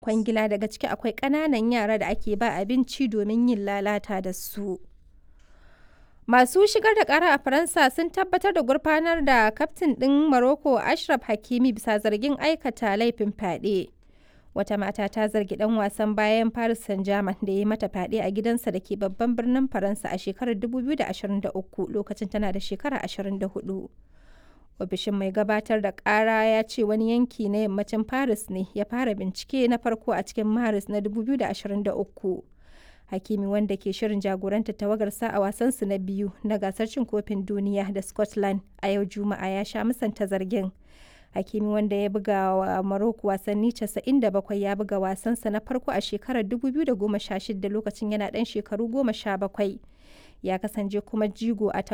kwangila daga ciki akwai ƙananan yara da ake ba abinci domin yin lalata da su. Masu shigar da ƙara a Faransa sun tabbatar da gurfanar da kaftin ɗin Morocco Achraf Hakimi bisa zargin aikata laifin fyaɗe. Wata mata ta zargi ɗan wasan bayan Paris Saint-Germain da ya yi mata fyaɗe a gidansa da ke babban birnin Faransa a shekarar 2023 lokacin tana da shekara 24. Ofishin mai gabatar da ƙara ya ce wani yanki na yammacin Paris ne ya fara bincike na farko a cikin Maris na 2023. Hakimi wanda ke shirin jagorantar tawagarsa a wasansu na biyu na gasar cin kofin duniya da Scotland a yau Juma'a ya sha musanta zargin. Hakimi wanda ya buga wa Morocco wasanni 97 ya buga wasansa na farko a shekarar 2016 lokacin yana ɗan shekaru 17. Ya kasance kuma jigo a